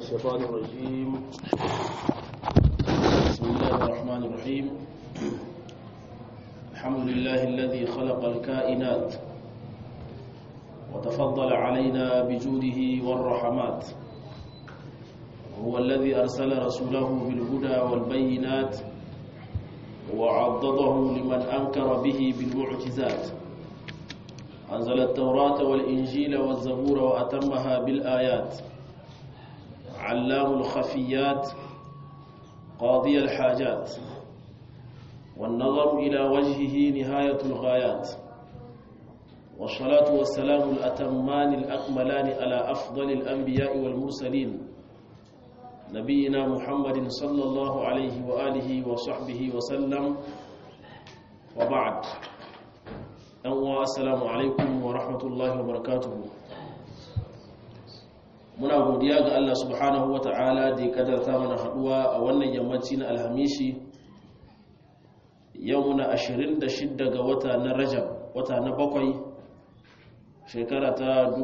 الشيطان الرجيم بسم الله الرحمن الرحيم الحمد لله الذي خلق الكائنات وتفضل علينا بجوده والرحمات هو الذي أرسل رسوله بالهدى والبينات وعضده لمن أنكر به بالمعجزات أنزل التوراة والإنجيل والزبور وأتمها بالآيات علام الخفيات قاضي الحاجات والنظر إلى وجهه نهاية الغايات والصلاة والسلام الأتمان الأكملان على أفضل الأنبياء والمرسلين نبينا محمد صلى الله عليه وآله وصحبه وسلم وبعد أنواع السلام عليكم ورحمة الله وبركاته muna godiya ga Allah subhanahu wa ta'ala da ya kadarta mana haduwa a wannan yammaci na alhamishi yau muna 26 ga wata na rajab wata na bakwai shekara ta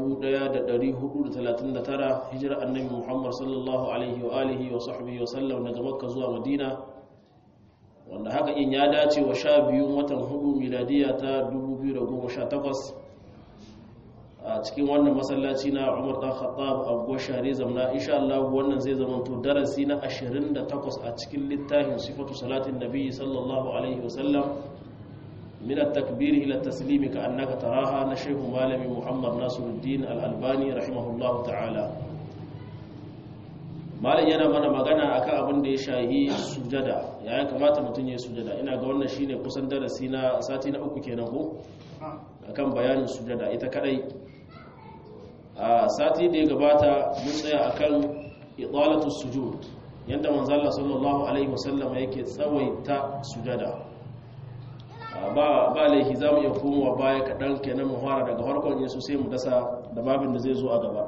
1439 hijira annabi muhammad sallallahu alaihi wa alihi wa sahbihi wa sallam daga makka zuwa madina wanda haka in ya dace wa sha biyun watan hudu miladiya ta 2018 a cikin wannan masallaci na Umar dan Khattab a Goshare zamna insha Allah wannan zai zama to darasi na 28 a cikin littafin sifatu salatin nabi sallallahu alaihi wasallam min at-takbir ila at-taslim ka annaka taraha na shehu malami Muhammad Nasiruddin al-Albani rahimahullahu ta'ala malam yana mana magana akan abin da ya shahi sujada ya kamata mutum ya sujada ina ga wannan shine kusan darasi na sati na uku kenan ko akan bayanin sujada ita kadai a sati da ya gabata mun tsaya akan idalatu sujud yanda manzo Allah sallallahu alaihi wasallam yake tsawaita sujada ba ba laifi zamu iya komowa baya kadan kenan mu fara daga farkon yesu sai mu dasa da babin da zai zo a gaba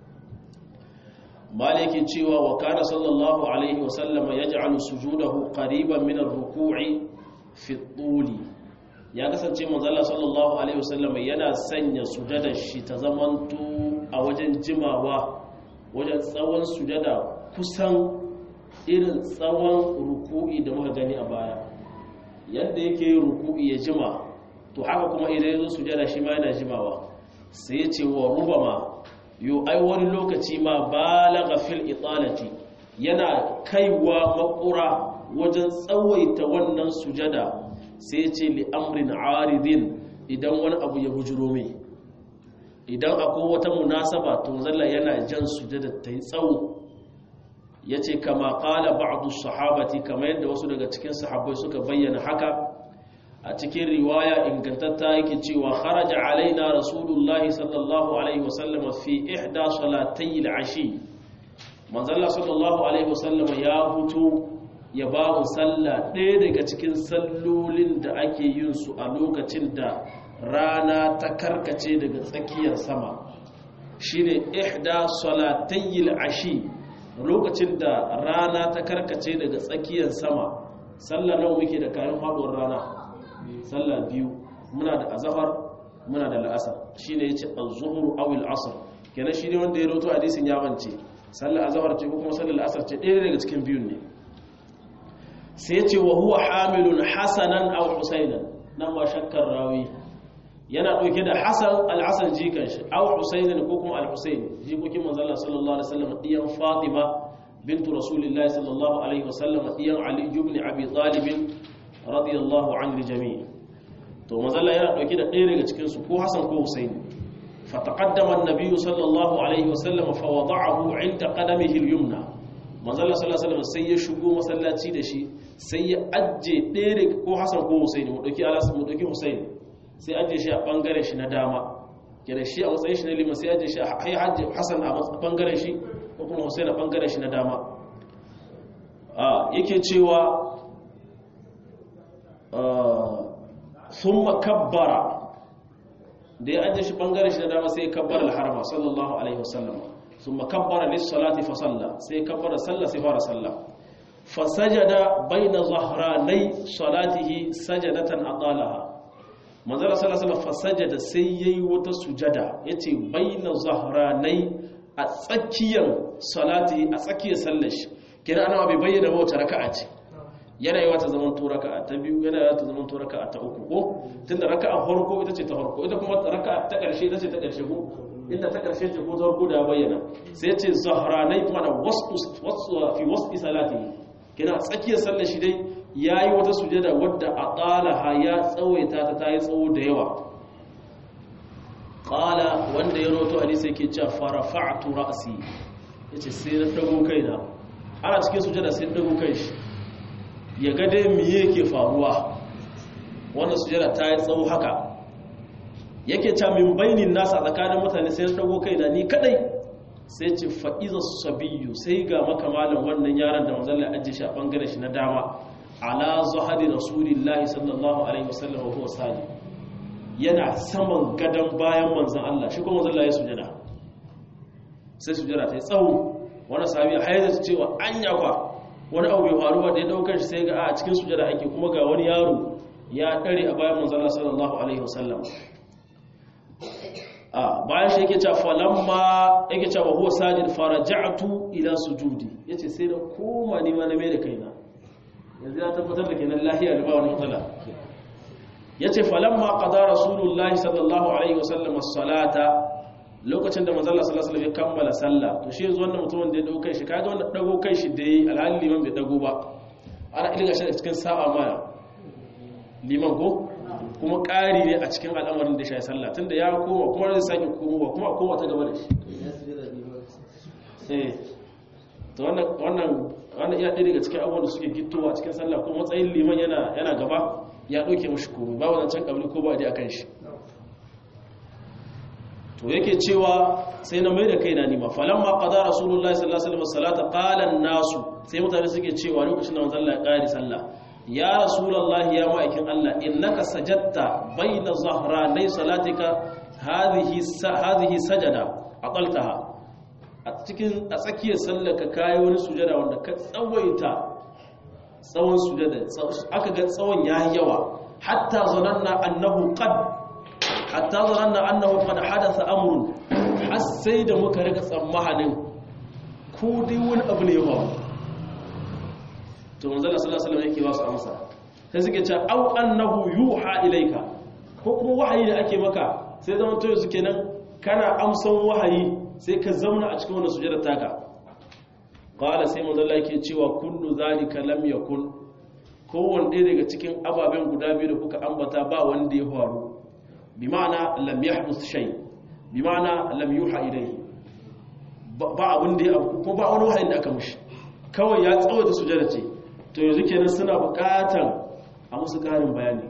maliki cewa wa kana sallallahu alaihi wasallam yaj'alu sujudahu qariban min ar-ruku'i fi at-tuli ya kasance manzala sallallahu alaihi wasallam yana sanya sujadar shi ta zamanto a wajen jimawa wajen tsawon sujada kusan irin tsawon ruku'i da muka gani a baya yadda yake yin ruku'i ya jima to haka kuma idan ya zo sujada shi ma yana jimawa sai ya ce wa rubama yo ai wani lokaci ma balagha fil italati yana kaiwa makura wajen tsawaita wannan sujada sai ce li'amrin aridin idan wani abu ya bujiro mai idan akwai wata munasaba to zalla yana jan sujada ta yi tsawo ya ce kama kala ba'adu sahabati kama yadda wasu daga cikin sahabbai suka bayyana haka a cikin riwaya ingantatta yake cewa kharaja alaina rasulullahi sallallahu alaihi wasallam fi ihda salatay al-ashi manzalla sallallahu alaihi wasallam ya hutu ya ba mu sallah ɗaya daga cikin sallolin da ake yin su a lokacin da rana ta karkace daga tsakiyar sama shine ihda salatayil ashi lokacin da rana ta karkace daga tsakiyar sama sallah nawa muke da kayan faduwar rana sallah biyu muna da azhar muna da la'asar shine yace az-zuhru aw al-asr kenan shine wanda ya rawaito hadisin ya bance sallah azhar ce ko kuma sallar la'asar ce ɗaya daga cikin biyun ne sai ce wa huwa hamilun hasanan aw husainan nan ma shakkar rawi yana dauke da hasan al-hasan jikan shi aw husainan ko kuma al-husain jikokin manzon Allah sallallahu alaihi wasallam diyan fatima bintu rasulillahi sallallahu alaihi wasallam diyan ali ibn abi talib radiyallahu anhu jami' to manzon Allah yana dauke da ɗaya daga cikin su ko hasan ko husain فتقدم النبي صلى الله عليه وسلم فوضعه عند قدمه اليمنى manzala sallallahu alaihi sai ya shigo masallaci da shi sai ya ajje ɗaya ko Hassan ko Husaini mu dauki Alas mu dauki Husaini sai ajje shi a bangaren shi na dama kenan shi a matsayin shi na liman sai ajje shi a hai hajji Hassan a bangaren shi ko kuma Husaini a bangaren shi na dama a yake cewa thumma kabbara da ya ajje shi bangaren shi na dama sai ya kabbara al-harama sallallahu alaihi wasallam ثم كبر للصلاة فصلى سي كبر صلى سفار صلى فسجد بين ظهراني صلاته سجدة أطالها manzara sallallahu alaihi wasallam fasajada sai yayi wata sujada yace baina zahranai a tsakiyar salati a tsakiyar sallar shi kina ana bai bayyana ba wata raka'a ce yana yi wata zaman to raka'a ta biyu yana yi wata zaman to raka'a ta uku ko tunda raka'a farko ita ce ta farko ita kuma raka'a ta ƙarshe ita ce ta ƙarshe ko inda ta ƙarshe ce ko ta farko da ya bayyana sai ce zahranai mana wasu fi wasu salati kina tsakiyar sallar shi dai yayi wata sujada wadda a qalaha ya tsawaita ta tayi tsawo da yawa qala wanda ya roto hadisi yake cewa farafa'tu ra'si yace sai na dago kaina ana cikin sujada sai na dago kai shi ya ga dai me yake faruwa wannan sujada ta yi tsawo haka yake cewa min bainin nasa tsakanin mutane sai na dago kaina ni kadai sai ce fa'iza sabiyu sai ga makamalan wannan yaron da manzon Allah ajiye shi a bangaren shi na dama ala zuhadi rasulillahi sallallahu alaihi wasallam wa huwa sali yana saman gadon bayan manzan Allah shi kuma manzan Allah ya sujada sai sujada ta yi tsawo wani sahabi haida ta cewa an yakwa wani abu bai faruwa da ya daukar shi sai ga a cikin sujada ake kuma ga wani yaro ya dare a bayan manzan Allah sallallahu alaihi wasallam a bayan shi yake cewa falamma yake cewa huwa sajid faraja'tu ila sujudi yace sai da koma ni ma na mai da kaina yanzu ya tabbatar da kenan lahiya da ba wani matsala ya ce falamma qada rasulullahi sallallahu alaihi wasallam as-salata lokacin da manzon sallallahu alaihi ya kammala sallah to shi yanzu wannan mutumin da ya dauko kai shi kaga wannan dago kai shi da yi alhali liman bai dago ba ana ilga shi cikin sa'a ma liman ko kuma ƙari ne a cikin al'amarin da shi sallah tunda ya koma kuma zai sake komowa kuma a koma ta gaba da shi eh to wannan wannan wannan iya ɗaya daga cikin abubuwan da suke gittowa a cikin sallah ko matsayin liman yana yana gaba ya ɗauke mashi komai ba wannan can ƙabli ko ba a kan shi to yake cewa sai na mai da kai na nima falon ma ƙada rasulullahi sallallahu alaihi wasallam ƙalan nasu sai mutane suke cewa lokacin da manzon Allah ya ƙari sallah ya rasulullahi ya ma'aikin Allah innaka sajadta baina zahranai salatika hadhihi hadhihi sajada aqaltaha a cikin a tsakiyar sallar ka kai wani sujada wanda ka tsawaita tsawon sujada aka ga tsawon yayi yawa hatta zananna annahu qad hatta zananna annahu qad hadatha amrun har sai da muka rika tsammanin ko dai wani abu ne yawa to manzo Allah sallallahu alaihi wasallam yake ba su amsa sai suke cewa au annahu yuha ilaika ko kuma wahayi da ake maka sai zaman to yanzu kenan kana amsan wahayi sai ka zauna a cikin wannan sujada taka qala sai manzo Allah yake cewa kullu zalika lam yakun kowanne ɗaya daga cikin ababen guda biyu da kuka ambata ba wanda ya faru bi ma'ana lam yahduth shay bi ma'ana lam yuha ilayhi ba abin da ya abu ko ba wani wahayin da aka mushi kawai ya tsawaita sujada ce to yanzu kenan suna buƙatan a musu ƙarin bayani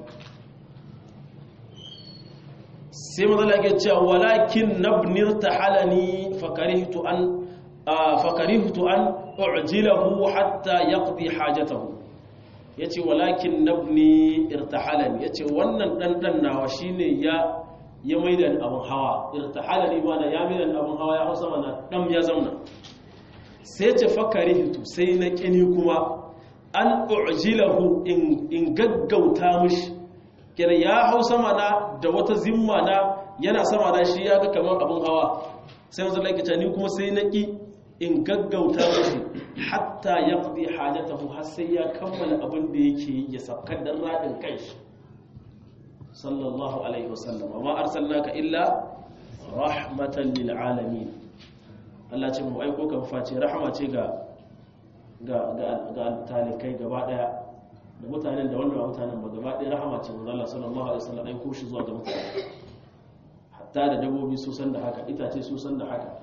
sai manzo Allah yake cewa walakin nabnir tahalani fakarihtu an fakarihtu an u'jilahu hatta yaqdi hajatahu yace walakin nabni irtahalani yace wannan dan dan nawa shine ya ya maida abun hawa irtahalani mana ya maida abun hawa ya hausa mana dan ya zauna sai yace fakarihtu sai na kini kuma an u'jilahu in in gaggauta mishi kira ya hausa mana da wata zimma na yana sama da shi ya ga kamar abun hawa sai wanzu laikita ni kuma sai na ƙi in gaggauta mashi hatta ya ƙudi hajjatahu har sai ya kammala abin da yake ya sabkar da raɗin kai sallallahu alaihi wasallam amma arsalnaka illa rahmatan lil alamin Allah ce mu aiko ka face rahama ce ga ga ga talikai gaba daya da mutanen da wanda ba mutanen ba gaba daya rahama ce manzo Allah sallallahu alaihi wasallam aiko shi zuwa ga mutane hatta da dabbobi su san da haka itace su san da haka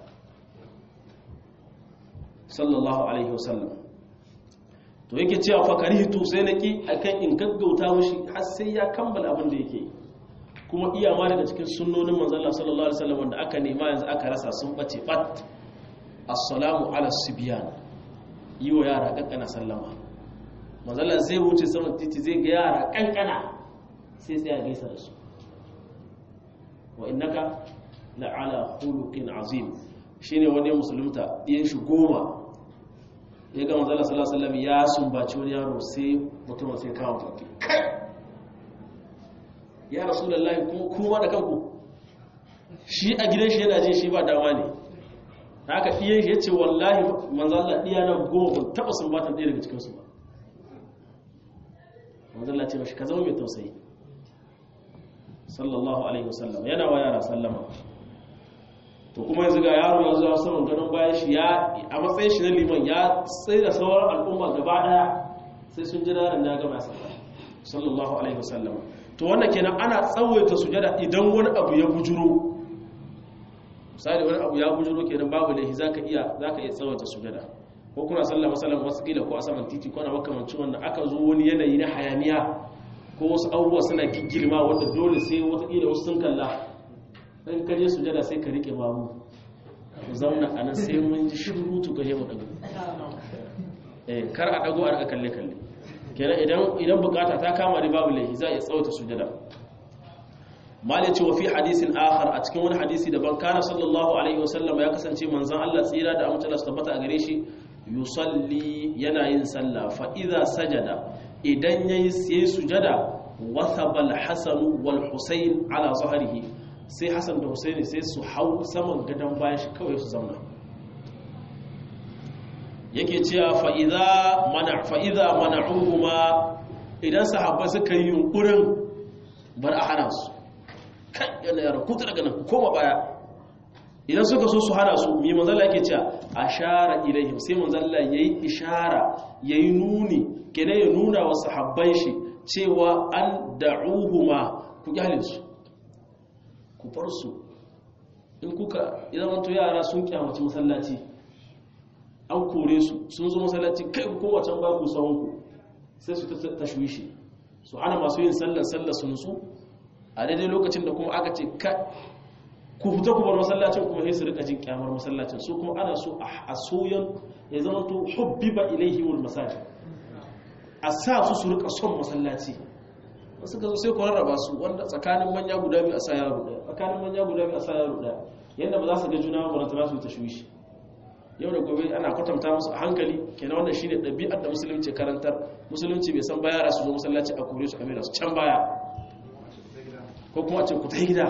sallallahu alaihi wasallam to yake cewa fa karihtu sai naki akan in gaggauta mushi har sai ya kammala abin da yake kuma iya ma daga cikin sunnonin manzo Allah sallallahu alaihi wasallam wanda aka nema yanzu aka rasa sun bace bat assalamu ala sibyan yi wa yara kankana sallama manzo Allah zai wuce saman titi zai ga yara kankana sai sai ya gaisa da su wa innaka la'ala khuluqin azim shine wani musulunta ɗiyan shi goma ya ga manzala sallallahu alaihi wasallam ya sumbaci wani yaro sai mutum sai kawo tafi kai ya rasulullahi kuma kuma da kanku shi a gidan shi yana jin shi ba dama ne haka ɗiyan shi ya ce wallahi manzala ɗiya na goma ban taɓa sun batan ɗaya daga cikinsu ba manzala ce mashi ka zama mai tausayi sallallahu alaihi wasallam yana wa yara sallama to kuma yanzu ga yaro ya zuwa saman ganin bayan shi ya a matsayin shi na liman ya tsaye da sauran al'umma gaba daya sai sun ji daren da ya gama sallah sallallahu alaihi wasallam to wannan kenan ana tsawaita sujada idan wani abu ya bujuro misali wani abu ya bujuro kenan babu laifi zaka iya zaka iya tsawaita sujada ko kuna sallah masalan wasu kila ko a saman titi ko na makamancin wanda aka zo wani yanayi na hayaniya ko wasu abubuwa suna giggirma wanda dole sai wata kila wasu sun kalla in kaje sujada sai ka rike babu ku zauna a nan sai mun ji shurutu gaje mu dago eh kar a dago a rika kalle kalle kenan idan idan bukata ta kama da babu laifi za a iya tsawata sujada malai ce wa fi hadisin akhar a cikin wani hadisi daban kana sallallahu alaihi wasallam ya kasance manzon Allah tsira da amince Allah tabbata a gare shi yusalli yana yin sallah fa idza sajada idan yayi sai sujada wathaba al-hasan wal husayn ala zahrihi sai hassan da husaini sai su hau saman gadon bayan shi kawai su zauna yake cewa fa'iza mana'uhuma idan sahabba suka yi yunkurin bar a hana su kan yana yara kuta daga nan koma baya idan suka so su hana su mai manzala yake cewa a shara ilaihim sai manzala ya yi ishara ya yi nuni gane ya nuna wa sahabban shi cewa an da'uhuma ku gyale su ku bar su in kuka idan wanto yara sun kyamaci masallaci an kore su sun zo masallaci kai ku kowace ba ku sahun ku sai su tashwishi su ana masu yin sallar sallar su nutsu a daidai lokacin da kuma aka ce ka ku fita ku bar masallacin kuma sai su rika jin kyamar masallacin su kuma ana so a soyan ya zama to hubbiba ilaihimul masajid a sa su su rika son masallaci wasu ka zo sai ku rarraba su wanda tsakanin manya guda biyu a sa yaro daya tsakanin manya guda biyu a sa yaro daya yadda ba za su ga juna ba ta su ta shushi yau da gobe ana kwatanta musu a hankali kenan wannan shine ɗabi'ar da musulunci karantar musulunci bai san baya su zo masallaci a kore su a mera su can baya ko kuma a ce ku ta gida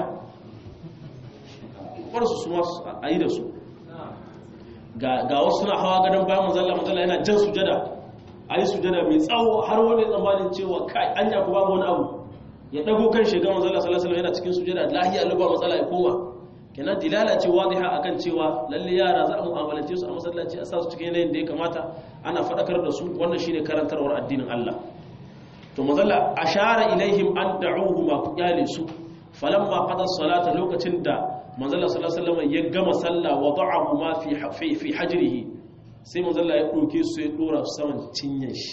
bar su su masu a yi da su ga wasu suna hawa gadon bayan manzalla manzalla yana jan sujada a yi sujada mai tsawo har wani tsammanin cewa kai an yaku babu wani abu ya dago kan shiga manzala salasalam yana cikin sujada lahiya luba matsala ya koma kenan dilala ce wadiha akan cewa lalle yara za a mu'amalance su a masallaci a sa su cikin yanayin da ya kamata ana faɗakar da su wannan shine karantarwar addinin Allah to manzala ashara ilaihim an da'uhu ma ku kyale su falamma qada salata lokacin da manzala sallallahu alaihi wasallam ya gama sallah wada'ahu ma fi fi hajrihi sai manzalla ya ɗauke su ya ɗora su saman cinyen shi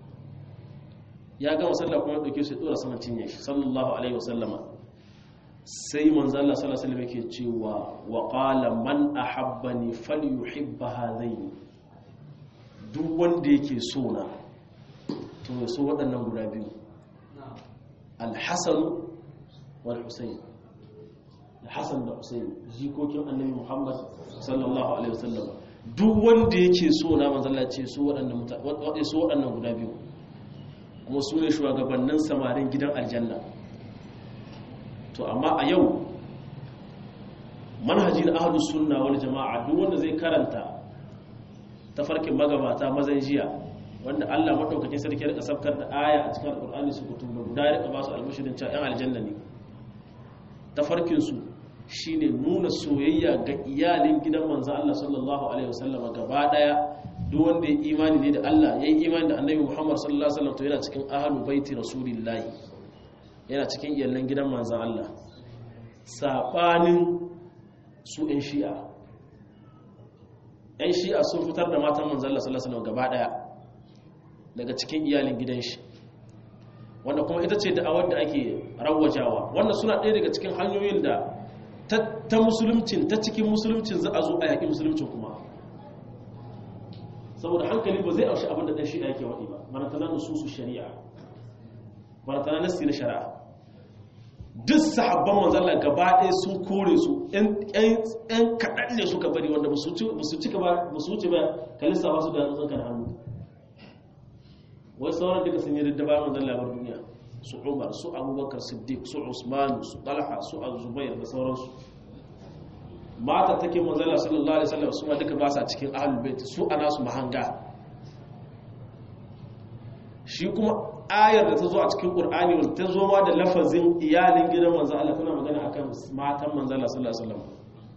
ya gama sallah kuma ya ɗauke su ya ɗora saman cinyen shi sallallahu alaihi wasallama sai manzalla sallallahu alaihi yake cewa wa qala man ahabbani falyuhibba hadaini duk wanda yake so na to ya so waɗannan guda biyu al-hasan wal husayn al-hasan da husayn jikokin annabi muhammad sallallahu alaihi wasallama duk wanda yake so na manzala ce su waɗannan guda biyu kuma su ne shugabannin samarin gidan aljanna to amma a yau manhajin ahlus sunna wal jama'a duk wanda zai karanta tafarkin magabata mazan jiya wanda Allah madaukakin sarki rika sabkar da aya a cikin alqur'ani su kutubu guda rika ba su albishirin cewa yan aljanna ne tafarkin su shine nuna soyayya ga iyalin gidan manzan Allah sallallahu alaihi wasallama gaba daya duk wanda ya imani ne da Allah ya yi imani da annabi Muhammad sallallahu alaihi wasallam to yana cikin ahlu baiti rasulillahi yana cikin iyalan gidan manzan Allah sabanin su ɗan shi'a ɗan shi'a sun fitar da matan manzan Allah sallallahu alaihi wasallam gaba daya daga cikin iyalin gidan shi wanda kuma ita ce da'awar da ake rawajawa wannan suna ɗaya daga cikin hanyoyin da ta musuluncin ta cikin musuluncin za a zo a yaƙi musuluncin kuma saboda hankali ba zai aushi abin da ɗan shi'a yake waɗi ba maratana nususu shari'a maratana nasi na shari'a duk sahabban manzala gaba ɗaya sun kore su ‘yan kaɗan ne suka bari wanda ba su cika ba ba su wuce ba ka lissafa su da yatsun kan hannu wai sauran duka sun yi da bayan manzala bar duniya su umar su abubakar siddiq su usman su talha su azubair da sauransu mata take manzala sallallahu alaihi wasallam su ma duka ba sa cikin ahlul bait su ana su mahanga shi kuma ayar da ta zo a cikin qur'ani wanda ta zo ma da lafazin iyalin gidan manzo Allah tana magana akan matan manzala sallallahu alaihi wasallam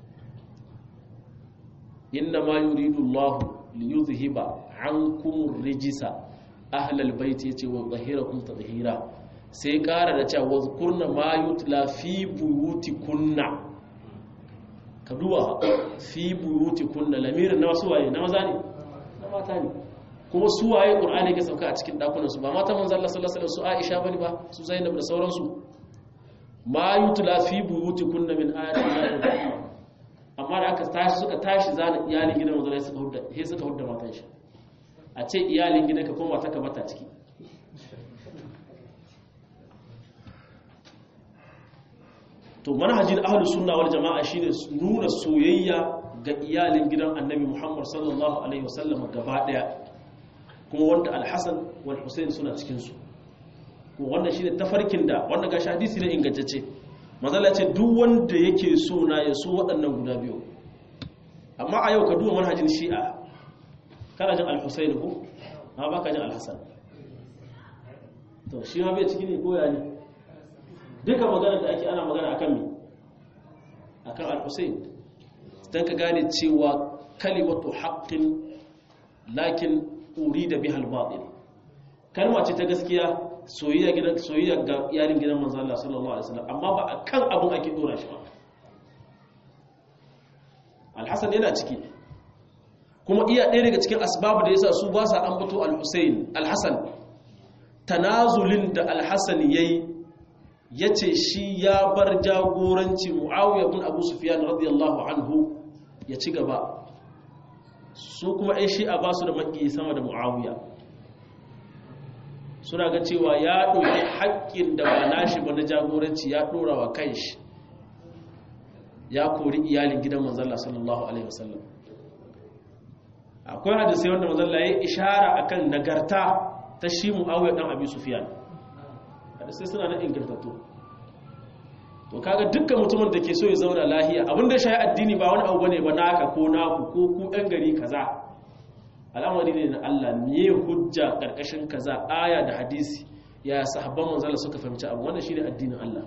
inna ma yuridu Allah li yuzhiba ankum rijisa ahlal bait yace wa zahirakum tadhira sai kara da cewa wazkurna ma yutla fi buyutikunna ka duba fi buyutikunna lamirin na wasu waye na maza ne na mata ne kuma su waye qur'ani ke sauka a cikin dakunan su ba mata manzo Allah sallallahu alaihi wasallam su Aisha bane ba su Zainab da sauransu ma yutla fi buyutikunna min ayati amma da aka tashi suka tashi zana iyalin gidan manzo suka hudda sai suka hudda matan shi a ce iyalin gidan ka koma ta kamata ciki to manhajin ahlus sunna wal jama'a shine nuna soyayya ga iyalin gidan annabi Muhammad sallallahu alaihi wasallam gaba daya kuma wanda al-Hasan wal Hussein suna cikin su kuma wannan shine tafarkin da wanda ga hadisi ne ingantacce manzala ce duk wanda yake so na ya so waɗannan guda biyu amma a yau ka duba manhajin shi'a kana jin al-Hussein ko amma baka jin al-Hasan to shi ma bai ciki ne ko ya ne duka magana da ake ana magana akan mi akan al-Husayn dan ka gane cewa kalimatu haqqin lakin urida biha al-batil kalma ce ta gaskiya soyayya gidan soyayya ga yarin gidan manzo Allah sallallahu alaihi wasallam amma ba akan abun ake dora shi ba al-Hasan yana ciki kuma iya ɗaya daga cikin asbabu da yasa su ba sa ambato al-Husayn al-Hasan tanazulin da al-Hasan yayi ya ce shi ya bar jagoranci mu'awiyar bin abu sufiyan radiyallahu anhu ya ci gaba su kuma ɗan shi'a ba su da maki sama da mu'awiya suna ga cewa ya ɗauki haƙƙin da ba nashi ba na jagoranci ya ɗora wa kan shi ya kori iyalin gidan manzalla sallallahu alaihi wasallam akwai hadisai wanda manzalla ya yi ishara akan nagarta ta shi mu'awiyar ɗan abu sufiyan sai suna na ingantattu to kaga dukkan mutumin da ke so ya zauna lahiya abin da shayi addini ba wani abu bane ba naka ko naku ko ku ɗan gari kaza al'amari ne na Allah me hujja karkashin kaza aya da hadisi ya sahabban manzala suka fahimci abu wannan shine addinin Allah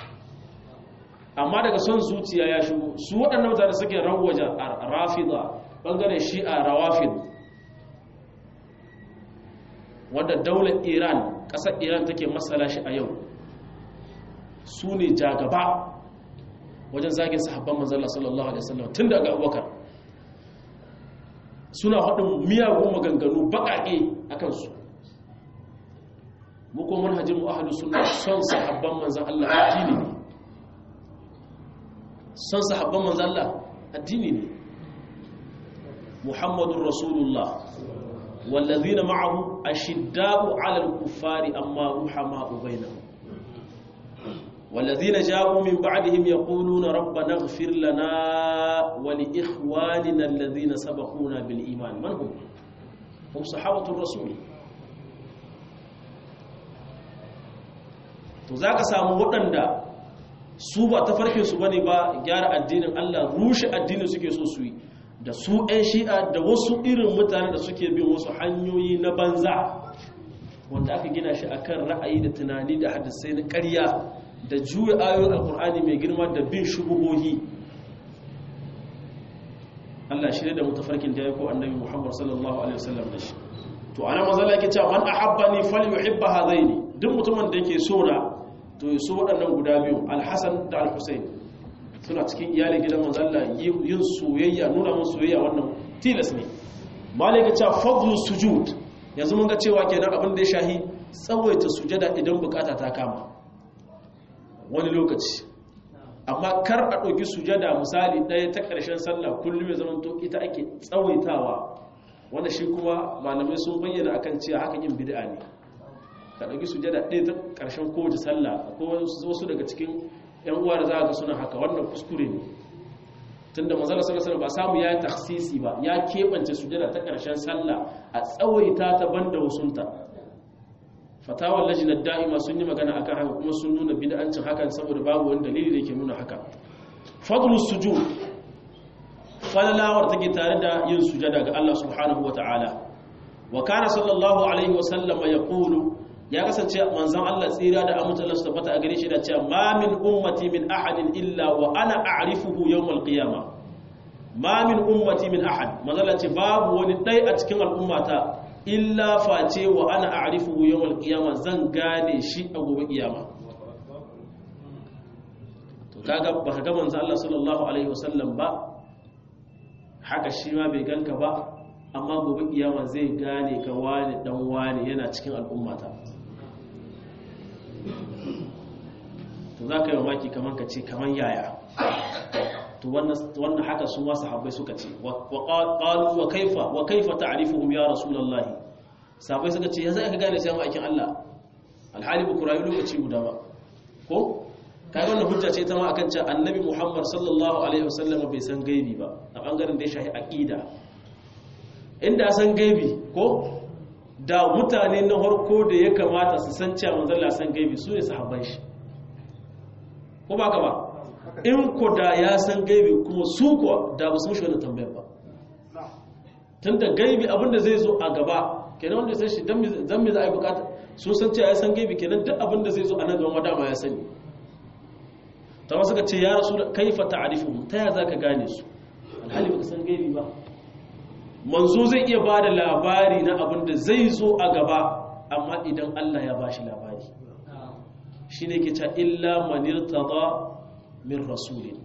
amma daga son zuciya ya shigo su waɗannan mutane suke rawaja rafida bangaren shi'a rawafid wanda daular Iran ƙasar Iran take masala shi a yau su ne jagaba wajen zagin sahabban manzala sallallahu alaihi wasallam tun daga abubakar suna haɗin miyagun maganganu baƙaƙe a kansu muku manhajin mu'ahalu suna son sahabban manzan Allah addini ne son sahabban manzan Allah addini ne muhammadun rasulullah wallazina ma'ahu ashidda'u 'alal kuffari amma ruhama'u bainahum والذين جاءوا من بعدهم يقولون ربنا اغفر لنا ولإخواننا الذين سبقونا بالإيمان من هم؟ هم صحابة الرسول to za ka samu waɗanda su ba ta farke su bane ba gyara addinin Allah rushe addinin suke so su yi da su 'yan shi'a da wasu irin mutane da suke bin wasu hanyoyi na banza wanda aka gina shi akan ra'ayi da tunani da hadisai na ƙarya da juya ayoyin alkur'ani mai girma da bin shubuhohi Allah shi da mutafarkin da ya ko annabi Muhammad sallallahu alaihi wasallam da shi to ana mazala yake cewa man ahabbani falyuhibba hadaini duk mutumin da yake so na to ya so waɗannan guda biyu al-Hasan da al-Husayn suna cikin iyalin gidan manzo Allah yin soyayya nuna mun soyayya wannan tilas ne malaka cewa fadlu sujud yanzu mun ga cewa kenan abin da ya shahi tsawaita sujada idan bukata ta kama wani lokaci amma kar a ɗauki sujada misali ɗaya ta ƙarshen sallah kullum ya zama to ita ake tsawaitawa wanda shi kuma malamai sun bayyana akan cewa haka yin bid'a ne ka ɗauki sujada ɗaya ta ƙarshen kowace sallah ko wasu daga cikin yan uwa da za ga suna haka wannan kuskure ne tunda manzala sallallahu alaihi ba samu ya taksisi ba ya keɓance sujada ta ƙarshen sallah a tsawaita ta banda wasunta fatawar lajinar da'ima sun yi magana akan haka kuma sun nuna bid'ancin hakan saboda babu wani dalili da yake nuna haka fadlus sujud falalawar take tare da yin sujada ga Allah subhanahu wa ta'ala wa kana sallallahu alaihi wa sallam yaqulu ya kasance manzon Allah tsira da amince Allah su tabbata a gare shi da cewa ma min ummati min ahadin illa wa ana a'rifuhu yawm al-qiyamah ma min ummati min ahad manzon ce babu wani dai a cikin al'ummata illa face wa ana a'rifuhu yawm al-qiyamah zan gane shi a gobe kiyama to kaga baka ga manzon Allah sallallahu alaihi wasallam ba haka shi ma bai ganka ba amma gobe kiyama zai gane ka wani dan wani yana cikin al'ummata to za ka yi mamaki kamar ka ce kamar yaya to wannan haka su wasu habbai suka ce ƙalu wa kaifa wa kaifa ta'rifuhum ya rasulullahi sabai suka ce ya za ka gane sai aikin Allah alhali ba ku rayu lokaci guda ba ko kai wannan hujja ce ta ma akan cewa annabi Muhammad sallallahu alaihi wasallam bai san gaibi ba a bangaren da ya shahi aqida inda san gaibi ko da mutane na harko da ya kamata su san cewa manzon Allah san gaibi su ne sahabban shi ko ba ka ba in ko da ya san gaibi kuma su kuwa da ba su mushi wannan tambayar ba tunda gaibi abinda zai zo a gaba kenan wanda sai shi dan me za a yi bukata sun san cewa ya san gaibi kenan duk abinda zai zo a nan gaba dama ya sani ta wasu ka ce ya rasu kaifa ta'rifu ta ya zaka gane su alhali baka san gaibi ba manzo zai iya ba da labari na abin da zai zo a gaba amma idan Allah ya bashi labari shi ne ke ca illa manirtada min rasulin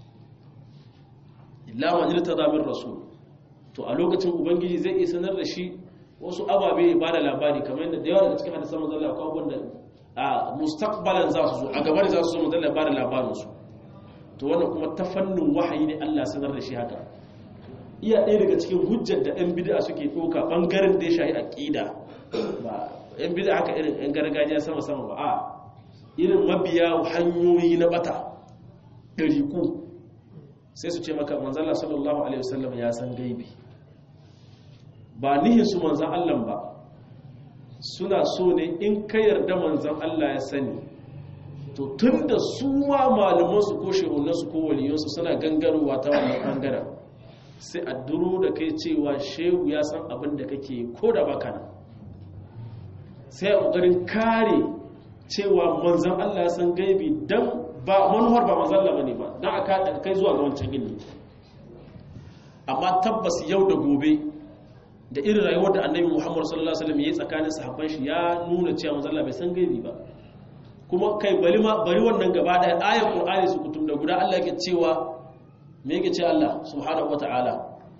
illa manirtada min rasul to a lokacin ubangiji zai iya sanar da shi wasu ababe ya ba da labari kamar yadda da yawa daga cikin hadisan manzo Allah akwai wanda a mustaqbalan za su zo a gaba za su zo manzo Allah ba da labarin su to wannan kuma ta fannin wahayi ne Allah sanar da shi haka iya ɗaya daga cikin hujjar da 'yan bida suke ɗauka ɓangaren da ya shahi aƙida ba 'yan bida haka irin 'yan gargajiya sama-sama ba a irin mabiya hanyoyi na bata ɗariku sai su ce maka manzala sallallahu alaihi wasallam ya san gaibi ba nihin su manzan allah ba suna so ne in ka yarda manzan allah ya sani to tun da su ma malamansu ko shehunansu ko waliyonsu suna gangarowa ta wannan ɓangaren sai a duro da kai cewa shehu ya san abin da kake ko da baka nan sai a ƙoƙarin kare cewa manzan Allah ya san gaibi don ba manuwar ba manzan Allah ne ba don a kaɗa kai zuwa ga wancan ilmi amma tabbas yau da gobe da irin rayuwar da annabi muhammadu sallallahu alaihi wasallam ya yi tsakanin sahabban shi ya nuna cewa manzan Allah bai san gaibi ba kuma kai bari wannan gaba ɗaya ayar ƙur'ani su kutum da guda Allah yake cewa me yake ce Allah subhanahu wata'ala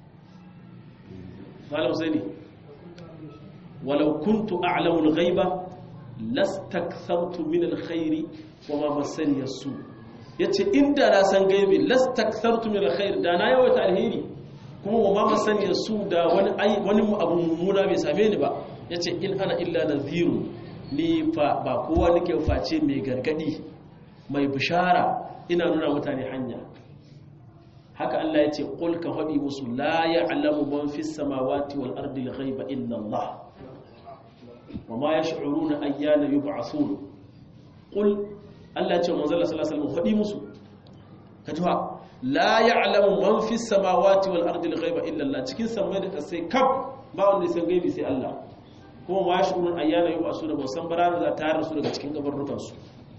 malam sai ne walau kuntu a'lamu al-ghaiba lastakthartu min al-khairi wa ma massani yasu yace inda na san gaibi lastakthartu min al-khair da na yawaita alheri kuma wa ma massani yasu da wani wani abu mummuna bai same ni ba yace in ana illa nadhiru ni fa ba kowa nake face mai gargadi mai bishara ina nuna mutane hanya haka Allah ya ce qul ka faɗi musu la ya'lamu man fis samawati wal ardi al-ghaiba illa Allah wa ma yash'uruna ayyana yub'athun qul Allah ya ce manzo Allah sallallahu alaihi wasallam faɗi musu ka tuha la ya'lamu man fis samawati wal ardi al-ghaiba illa Allah cikin samai da kasai kaf ba wanda ya san gaibi sai Allah kuma ma yash'uruna ayyana yub'athun ba san barana za ta rasu daga cikin kabarrukan su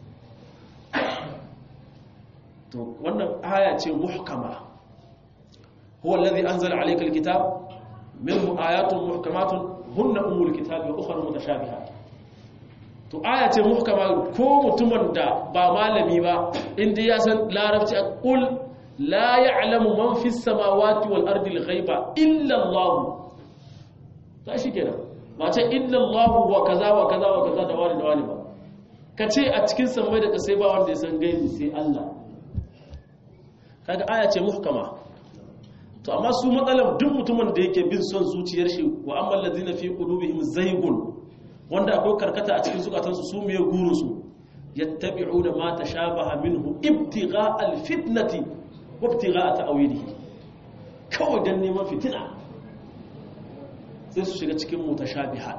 to wannan aya ce muhkama huwa alladhi anzala alayka alkitab minhu ayatun muhkamatun hunna umul kitabi wa ukhra mutashabihat to aya ce muhkama ko mutumin da ba malami ba inda ya san larabci qul la ya'lamu man fis samawati wal ardi al-ghaiba illa Allah ta shi kenan ba ce illa Allah wa kaza wa kaza wa kaza da wani da wani ba kace a cikin samai da kasai ba wanda ya san gaibi sai Allah kaga aya ce muhkama to amma su matsalar duk mutumin da yake bin son zuciyar shi wa amma allazina fi qulubihim zaygun wanda akwai karkata a cikin zukatansu su me gurin su yattabi'una ma tashabaha minhu ibtigha alfitnati wa ibtigha ta'wilihi kawai dan neman fitina sai su shiga cikin mutashabihat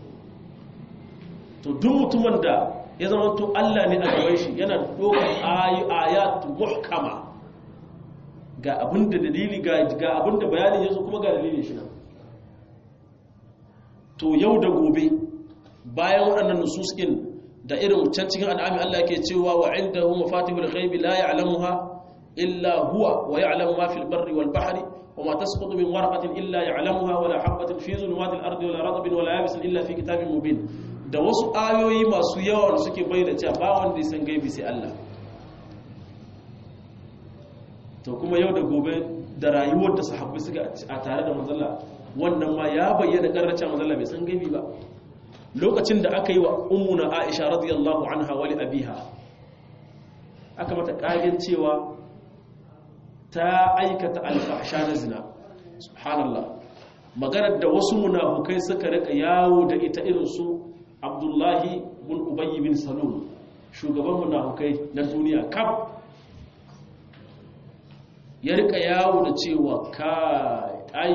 to duk mutumin da ya zama to Allah ne a gaban shi yana dokar ayatu muhkama ga abin da dalili ga abin da bayanin yanzu kuma ga dalilin shi nan to yau da gobe bayan waɗannan nususkin da irin can cikin al'ami Allah ke cewa wa indahu mafatihul ghaibi la ya'lamuha illa huwa wa ya'lamu ma fil barri wal bahri wa ma tasqutu min waraqatin illa ya'lamuha wa la habatin fi zulumatil ardi wa la ratbin wa la yabisin illa fi kitabin mubin da wasu ayoyi masu yawa da suke bayyana cewa ba wanda ya san gaibi sai Allah to kuma yau da gobe da rayuwar da sahabbai suka a tare da manzalla wannan ma ya bayyana karracin manzalla bai san gaibi ba lokacin da aka yi wa ummuna Aisha radiyallahu anha wa li abiha aka mata kagen cewa ta aikata alfahsha na zina subhanallah maganar da wasu munafukai suka rika yawo da ita irin su Abdullahi bin Ubay bin Salul shugaban munafukai na duniya kaf ya rika yawo da cewa ka ai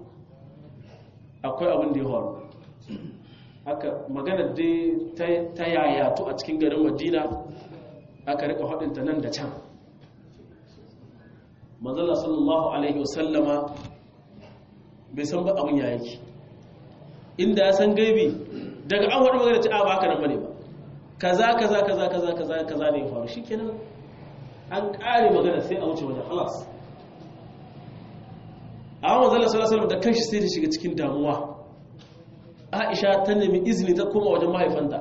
akwai abin da ya faru haka magana dai ta yayatu a cikin garin madina aka rika haɗinta nan da can manzala sallallahu alaihi wasallama bai san ba abin ya yake inda ya san gaibi daga an waɗi magana ce a ba haka nan bane ba kaza kaza kaza kaza kaza kaza ne ya faru shikenan an ƙare magana sai a wuce wajen halas a manzala sallallahu alaihi da kanshi sai ta shiga cikin damuwa aisha ta nemi izini ta koma wajen mahaifanta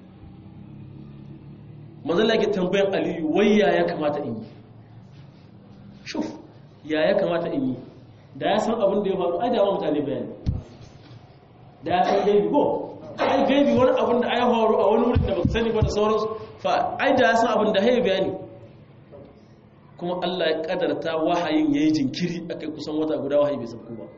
manzala ke tambayan aliyu wai ya ya kamata in yi shuf ya ya kamata in yi da ya san abin da ya faru ai da ma mutane bayani da ya san gaibi ko ai gaibi wani abin da ai faru a wani wurin da ba sani ba da sauransu fa ai da ya san abin da ya bayani kuma Allah ya kadarta wahayin ya yi jinkiri aka yi kusan wata guda wahayi bai sauko ba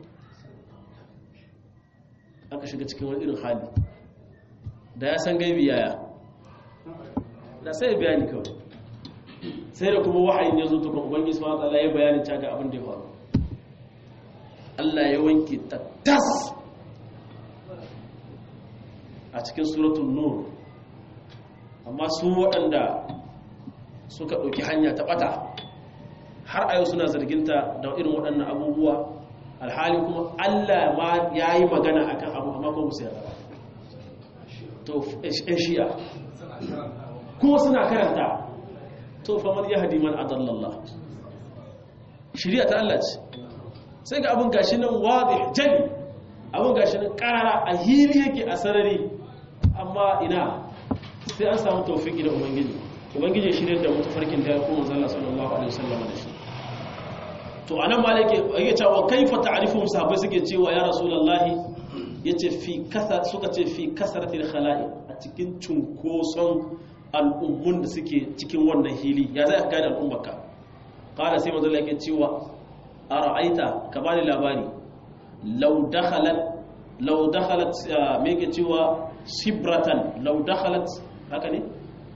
aka shiga cikin wani irin hali da ya san gaibi yaya da sai ya bayani kawai sai da kuma wahayin ya zo ta kuma ubangi su wata ya bayani caga abin da ya faru Allah ya wanke ta tas a cikin suratun nur amma su waɗanda suka ɗauki hanya ta ɓata har a yau suna zarginta da irin waɗannan abubuwa alhali kuma Allah ma ya yi magana a kan abu amma kuma sai yara to ‘yan shi'a kuma suna karanta to famar ya hadi man adallallah shirya ta Allah ce sai ga abin gashi nan wadih jali abin gashi nan ƙara a hili yake a sarari amma ina sai an samu taufiki da ubangiji ubangiji shirya da mutafarkin da ya kuma zalla sallallahu alaihi wasallam da shi to anan malike yake cewa kaifa ta'rifuhum sahabbai suke cewa ya rasulullahi yace fi kasa suka ce fi kasratil khala'i a cikin cunkoson al'ummun da suke cikin wannan hili ya zai gane al'ummarka qala sai manzo yake cewa ara'aita ka bani labari law dakhalat law dakhalat me yake cewa sibratan law dakhalat haka ne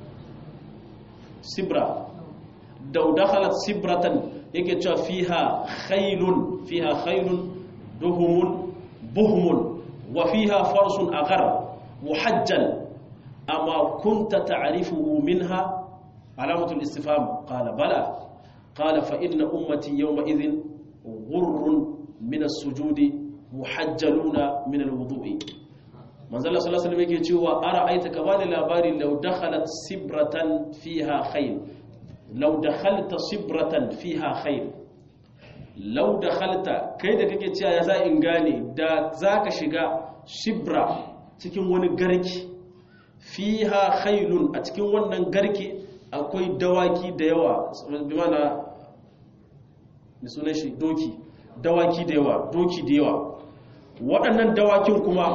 sibra law dakhalat sibratan yake cewa fiha khailun fiha khailun duhumun buhmun wa fiha farsun aghar muhajjal amma kunta ta'rifuhu minha alamatul istifham qala bala qala fa inna ummati yawma idhin ghurrun min as-sujudi muhajjaluna min al-wudu'i manzo Allah sallallahu alaihi wasallam yake cewa ara aita ka bani labari law dakhalat sibratan fiha khayl law dakhalta sibratan fiha khayl law dakhalta kai da kake cewa ya za in gane da zaka shiga shibra cikin wani garki fiha khaylun a cikin wannan garki akwai dawaki da yawa bi mana da sunan shi doki dawaki da yawa doki da yawa waɗannan dawakin kuma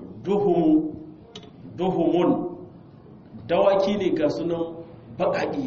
duhumun dawaki ne ga sunan baƙaƙi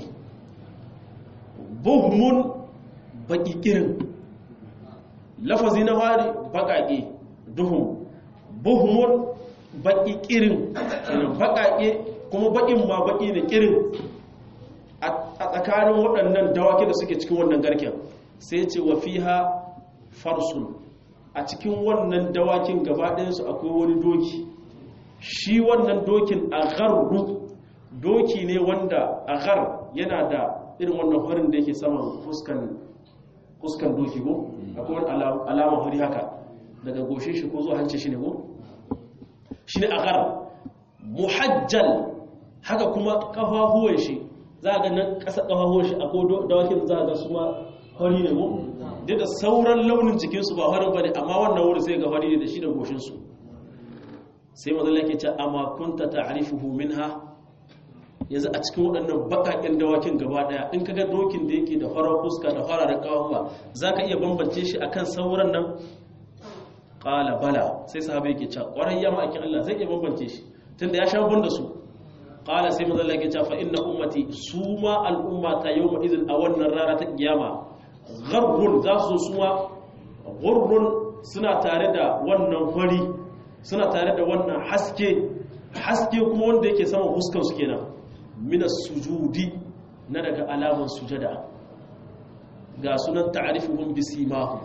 buhumun baƙi ƙirin lafazi na fari baƙaƙe duhum buhumun baƙi ƙirin baƙaƙe kuma baƙin ma baƙi ne ƙirin a tsakanin waɗannan dawaki da suke cikin wannan garken sai ce wa fiha farsun a cikin wannan dawakin gaba ɗayansu akwai wani doki shi wannan dokin agharru doki ne wanda aghar yana da irin wannan farin da yake saman fuskan fuskan doki ko akwai wani alama hori haka daga goshe shi ko zuwa hanci shi ne ko shi ne agar muhajjal haka kuma kafafuwan shi za a ga nan ƙasa kafafuwan shi akwai dawakin za a ga su ma hori ne ko duk da sauran launin jikinsu ba horin ba ne amma wannan wuri sai ga hori ne da shi da goshinsu sai mazalla ke ce amma kunta ta'rifuhu minha yanzu a cikin waɗannan baƙaƙen dawakin gaba ɗaya in kaga dokin da yake da farar fuska da fararen ƙawawa za ka iya bambance shi akan sauran nan ƙala bala sai sahabai yake cewa ƙwarai ya ma'aikin Allah zai iya bambance shi tunda ya sha da su ƙala sai mazalla yake cewa fa inna ummati su ma al'umma ta yau ma izin a wannan rana ta kiyama gharrun za su su ma gurrun suna tare da wannan fari suna tare da wannan haske haske kuma wanda yake sama fuskar su kenan mina sujudi na daga alaman sujada ga sunan ta'arifuhum bisimahum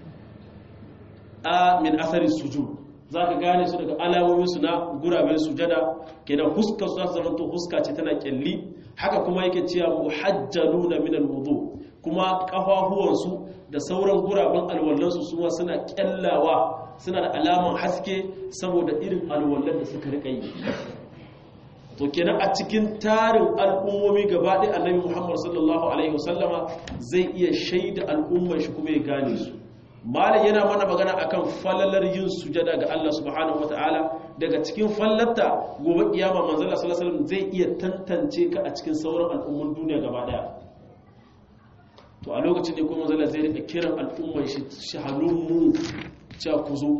a min athari sujud zaka gane su daga alamomin su na guraben sujada kenan huskar su zama to huska ce tana kyalli haka kuma yake cewa muhajjaluna min alwudu kuma kafafuwan su da sauran guraben alwallan su suma suna kyallawa suna da alaman haske saboda irin alwallan da suka rika yi to kenan a cikin tarin al'ummomi gaba ɗaya annabi muhammad sallallahu alaihi wasallama zai iya shaida al'ummar shi kuma ya gane su malam yana mana magana akan falalar yin sujada ga Allah subhanahu wataala daga cikin fallarta gobe kiyama manzon Allah sallallahu alaihi wasallam zai iya tantance ka a cikin sauran al'ummun duniya gaba ɗaya to a lokacin da kuma manzon Allah zai rika kiran al'ummar shi shahalun cewa ku zo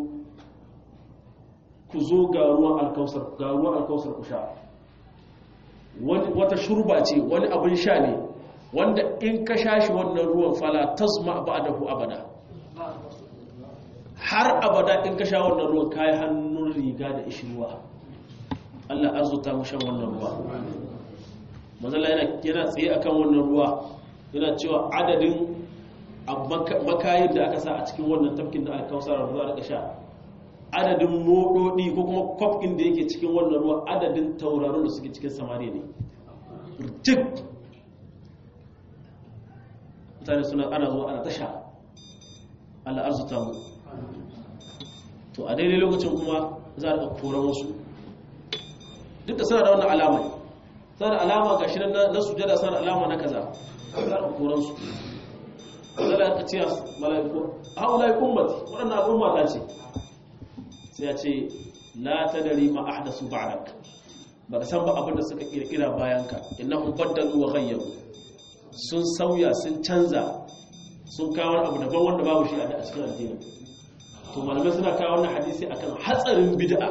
ku zo ga ruwan alkausar ga ruwan alkausar ku sha wata shurba ce wani abin sha ne wanda in ka sha shi wannan ruwan fala tasma ba'dahu abada har abada in ka sha wannan ruwan kai hannun riga da ishirwa Allah azuta mu shan wannan ruwa mazalla yana yana tsaye akan wannan ruwa yana cewa adadin makayin da aka sa a cikin wannan tafkin da aka kausar ruwa da sha adadin mododi ko kuma kwafin da yake cikin wannan ruwa adadin tauraron da suke cikin samari ne jik mutane suna ana zuwa ana tasha Allah arzuta mu to a daidai lokacin kuma za a koran wasu duk da suna da wannan alama suna da alama ga shi na sujada suna da alama na kaza za a koran su zala ka ce mala'iku haula ummati waɗannan al'umma ta ce sai ya ce la tadri ma ahdasu ba'dak ba ka san ba abin da suka kirkira bayanka innahum baddalu wa ghayyaru sun sauya sun canza sun kawo abu daban wanda babu shi a cikin addini to malamai suna kawo wannan hadisi akan hatsarin bid'a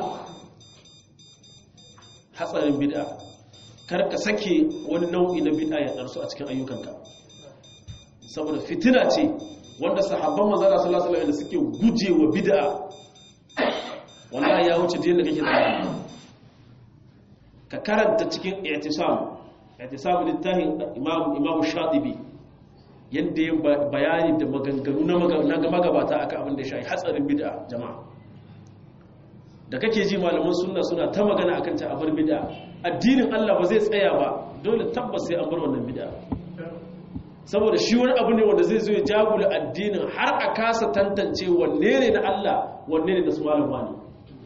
hatsarin bid'a kar ka sake wani nau'i na bid'a ya darsu a cikin ayyukanka saboda fitina ce wanda sahabban manzo Allah sallallahu alaihi wasallam suke gujewa bid'a wallahi ya wuce da kake tsaya ka karanta cikin i'tisam i'tisam littafin imam imam shatibi yadda ya bayani da maganganu na magabata aka abin da ya shayi hatsarin bid'a jama'a da kake ji malaman sunna suna ta magana akan ta abar bid'a addinin Allah ba zai tsaya ba dole tabbas sai an bar wannan bid'a saboda shi wani abu ne wanda zai zo ya jagula addinin har a kasa tantance wanne ne na Allah wanne ne na su malam wani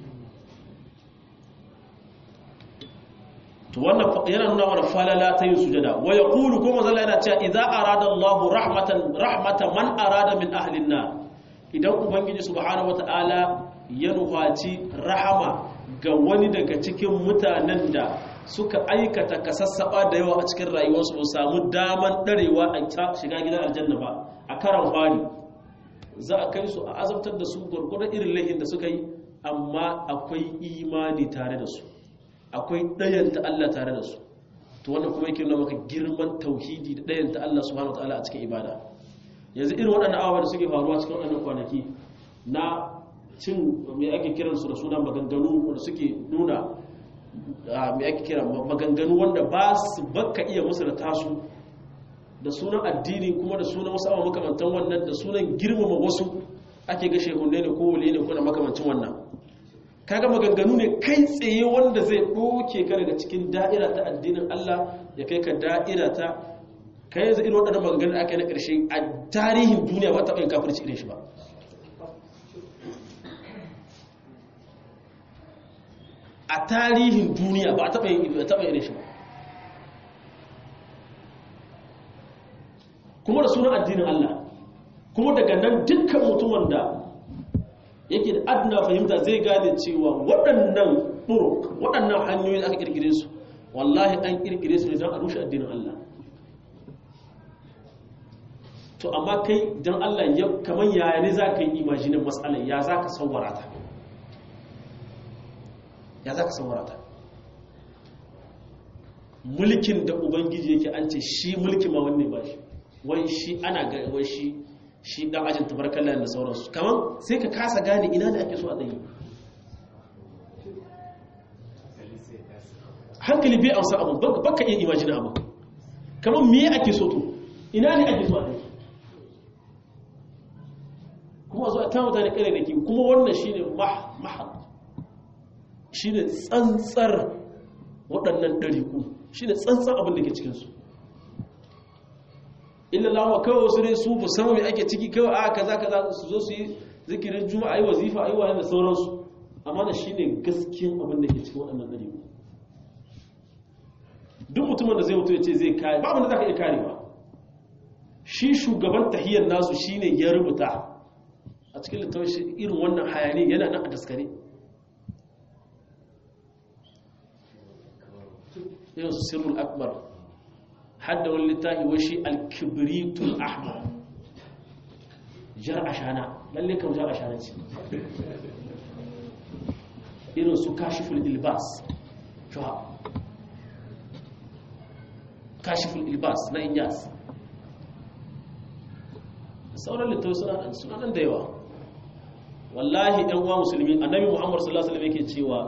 to wannan yana nuna mana falala ta yin sujada wa yaqulu kuma zalla yana cewa idza arada Allahu rahmatan rahmatan man arada min ahli nar idan ubangiji subhanahu wataala ya nufaci rahama ga wani daga cikin mutanen da suka aikata kasassaba da yawa a cikin rayuwarsu ba samu daman darewa a shiga gidan aljanna ba a karan fari za a kai su a azabtar da su gurgurdan irin laifin da suka yi amma akwai imani tare da su akwai ɗayanta Allah tare da su to wannan kuma yake nuna maka girman tauhidi da ɗayanta Allah subhanahu wataala a cikin ibada yanzu irin waɗannan abubuwa da suke faruwa cikin waɗannan kwanaki na cin me ake kiran su da suna maganganu wanda suke nuna me ake kira maganganu wanda ba su baka iya musu da tasu da sunan addini kuma da sunan wasu abubuwa makamantan wannan da sunan girmama wasu ake ga shehunne ne ko wule ne ko na makamancin wannan kaga maganganu ne kai tsaye wanda zai ɗoke ka daga cikin da'ira ta addinin Allah ya kai ka da'ira ta kai yanzu irin waɗannan maganganun da aka yi na ƙarshe a tarihin duniya ba taɓa yin kafirci irin shi ba a tarihin duniya ba a taɓa yin irin shi ba kuma da sunan addinin Allah kuma daga nan dukkan mutumin da yake da adna fahimta zai gane cewa waɗannan ɗuruk waɗannan hanyoyi da aka ƙirƙire su wallahi an ƙirƙire su ne don a rushe addinin Allah to amma kai don Allah kamar yaya ne za ka yi imajinin matsalar ya za ka sauwara ta ya za ka sauwara ta mulkin da ubangiji yake an ce shi mulki ma wanne ba shi wai shi ana ga wai shi shi dan ajin tabarkalla da sauransu kaman sai ka kasa gane ina ne ake so a tsaye hankali bai amsa abu baka iya imajina abu kaman me ake so to ina ne ake so a tsaye kuma zo a ta mutane kare da ke kuma wannan shine mahad shine tsantsar waɗannan ɗariku shine tsantsar abin da ke cikinsu illa lawa kawai wasu ne su musamman mai ake ciki kawai a kaza kaza su zo su yi zikirin juma'a yi wazifa ayi wani da sauransu amma da shine gaskiyan abin da ke cikin waɗannan ɗari duk mutumin da zai mutu ya ce zai kare ba abin da za ka iya kare ba shi shugaban tahiyyar nasu shine ya rubuta a cikin littafin irin wannan hayani yana nan a daskare irin su sirrul akbar hadda wani littafi wai shi alkibritul ahmar jar ashana lalle kan jar ashana ce irin su kashiful ilbas shuha kashiful ilbas na inyas sauran littafi suna nan da yawa wallahi ɗan uwa musulmi annabi muhammad sallallahu alaihi wasallam yake cewa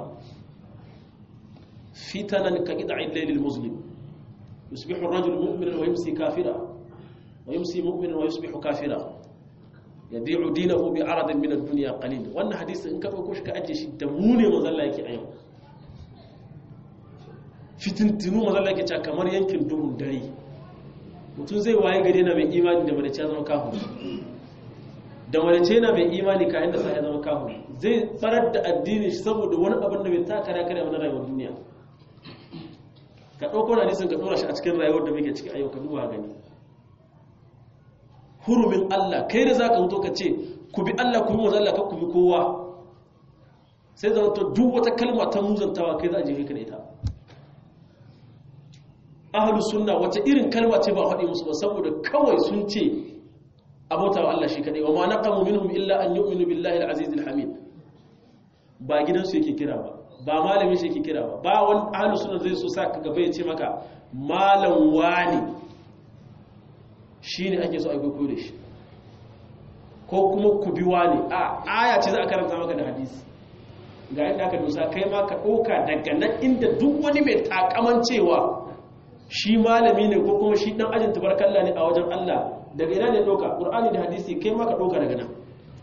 fitanan ka qida'il laylil muslim يصبح الرجل مؤمنا ويمسي كافرا ويمسي مؤمنا ويصبح كافرا يبيع دينه بعرض من الدنيا قليل wannan hadisi in ka dauko shi ka aje shi da mu ne manzon Allah yake a yau fitintinu manzon Allah yake cewa kamar yankin duhun dare mutum zai waye gare na mai imani da madace zama kafiri da madace na mai imani ka inda sai ya zama kafiri zai farar da addini shi saboda wani abin da bai taka kare kare na rayuwar duniya ka ɗauko na nisan ka ɗora shi a cikin rayuwar da muke ciki a yau ka duba gani hurumin Allah kai da za ka mutu ka ce ku bi Allah ku bi wanzan Allah ka ku bi kowa sai zama to duk wata kalma ta muzantawa kai za a jefe ka da ita ahalus sunna wace irin kalma ce ba faɗi musu ba saboda kawai sun ce abota wa Allah shi kadai wa ma naqamu minhum illa an yu'minu billahi al-aziz al-hamid ba gidansu yake kira ba ba malamin shi yake kira ba ba wani ahlus sunna zai so sa ka gaba ya ce maka malam wani shine ake so a koyo da shi ko kuma ku bi wani a aya ce za a karanta maka da hadisi ga inda aka dosa kai ma ka ɗauka daga nan inda duk wani mai takaman cewa shi malami ne ko kuma shi dan ajin tabarkalla ne a wajen Allah daga ina ne ɗauka ƙur'ani da hadisi kai ma ka ɗauka daga nan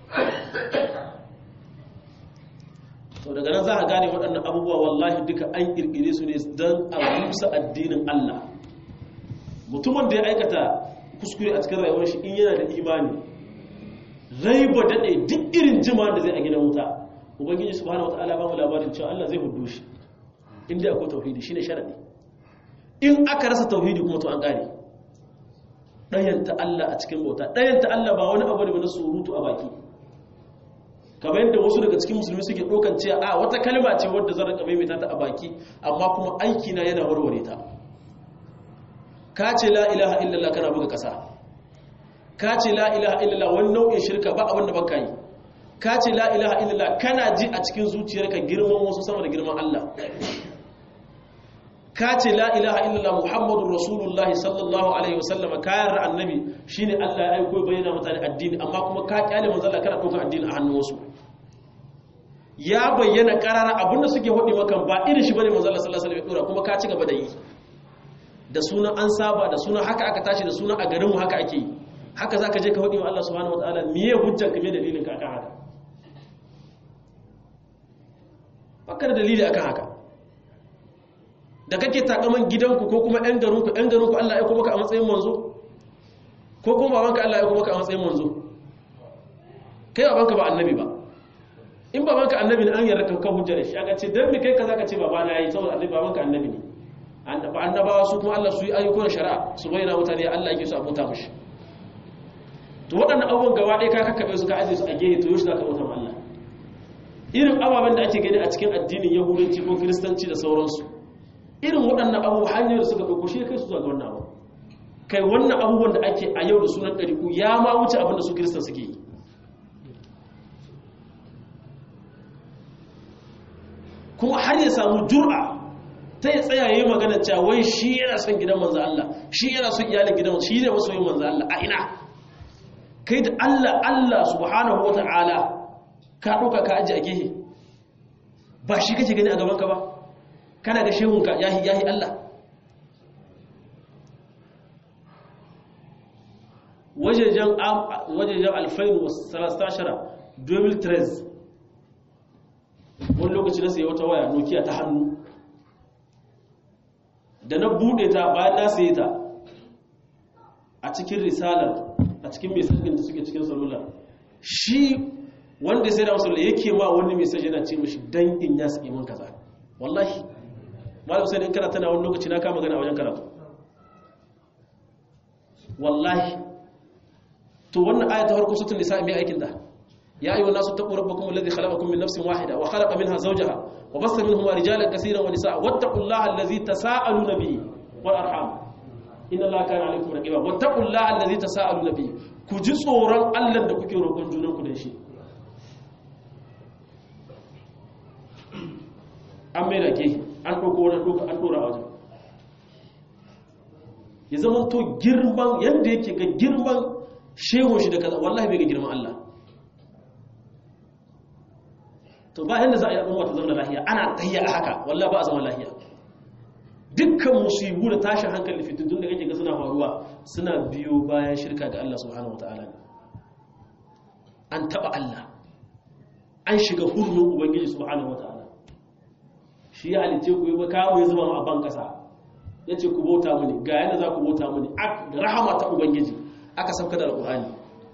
to daga nan za a gane waɗannan abubuwa wallahi duka an ƙirƙire su ne don a rusa addinin Allah mutumin da ya aikata kuskure a cikin rayuwar shi in yana da imani rai ba daɗe duk irin jima da zai a gidan wuta ubangiji subhanahu wataala ba mu labarin cewa Allah zai hudu shi inda akwai tauhidi shine sharadi in aka rasa tauhidi kuma to an ƙare ɗayanta Allah a cikin bauta ɗayanta Allah ba wani abu ne na surutu a baki kamar yadda wasu daga cikin musulmi suke ɗaukan cewa a wata kalma ce wadda zan rika maimaita ta a baki amma kuma aiki na yana warware ta ka ce la ilaha illallah kana buga ƙasa ka ce la ilaha illallah wani nau'in shirka ba abin da baka yi ka ce la ilaha illallah kana ji a cikin zuciyarka girman wasu sama da girman Allah ka ce la ilaha illallah muhammadun rasulullahi sallallahu alaihi wasallam kayan ra annabi shine Allah ya aiko bayyana mutane addini amma kuma ka kyale manzo Allah kana ɗaukar addini a hannun wasu ya bayyana karara abinda suke hudi maka ba irin shi bane manzo Allah sallallahu alaihi wasallam ya dora kuma ka ci gaba da yi da sunan an saba da sunan haka aka tashi da sunan a garin mu haka ake yi haka zaka je ka hudi wa Allah subhanahu wataala miye hujjar ka me dalilin ka akan haka baka da dalili akan haka da kake takaman gidanku ko kuma ɗan garinku ɗan garinku Allah ya kuma ka a matsayin manzo ko kuma babanka Allah ya kuma ka a matsayin manzo kai babanka ba annabi ba in babanka annabi ne an yarda kan kan hujjar shi aka ce dan me kai kaza ka ce babana yayi saboda annabi babanka annabi ne annabawa su kuma Allah su yi ayyukan shari'a su bayyana mutane Allah yake su abota mushi to waɗannan abubuwan gaba ɗaya ka kakkaɓe su ka ajiye su a gehe to yoshi za ka bauta ma Allah irin ababen da ake gani a cikin addinin yahudanci ko kiristanci da sauransu irin waɗannan abubuwa hanyar da suka ɗauko shi kai su zuwa ga wannan abu kai wannan abubuwan da ake a yau da sunan ɗariku ya ma wuce abin da su kiristan suke yi kuma har ya samu jur'a ta yi tsayaye magana cewa wai shi yana son gidan manzo Allah shi yana son iyalin gidan shi ne masoyin manzo Allah a ina kai da Allah Allah subhanahu wa ta'ala ka ɗauka ka aji a gehe ba shi kake gani a gabanka ba kana ga shehunka yahi yahi Allah wajejen wajejen alfain wasu salasashara 2013 wani lokaci na sayi wata waya nokia ta hannu da na bude ta bayan na sayi ta a cikin risalar a cikin mesajin da suke cikin salula shi wanda sai da musulun yake ma wani mesaj yana ce mashi dan in ya su iman kaza wallahi malam sai in kana tana wani lokaci na kama gana a wajen karatu wallahi to wannan ayata harkar sutun nisa mai aikin da ya ayyuhan nasu taqu rabbakum alladhi khalaqakum min nafsin wahida wa khalaqa minha zawjaha wa bassa minhuma rijalan kaseeran wa nisaa wattaqullaha alladhi tasaaluna bihi wal arham inna allaha kana alaykum raqiba wattaqullaha alladhi tasaaluna bihi ku ji tsoron Allah da kuke roƙon junanku da shi an mai da ke an ɗauko wani ɗauka an ɗora a wajen ya zama to girman yadda yake ga girman shehun shi da kaza wallahi bai ga girman Allah to ba yadda za a yi al'umma ta zama lahiya ana tayya a haka wallahi ba a zama lahiya dukkan musibu da tashin hankali fitattun da kake ga suna faruwa suna biyo bayan shirka ga Allah subhanahu wataala ne an taba Allah an shiga hurumin ubangiji subhanahu wataala shi ya halice ku yi kawo ya zuba a ban kasa ya ce ku bauta mini ga yana za ku bauta mini rahama ta ubangiji aka sauka da alƙur'ani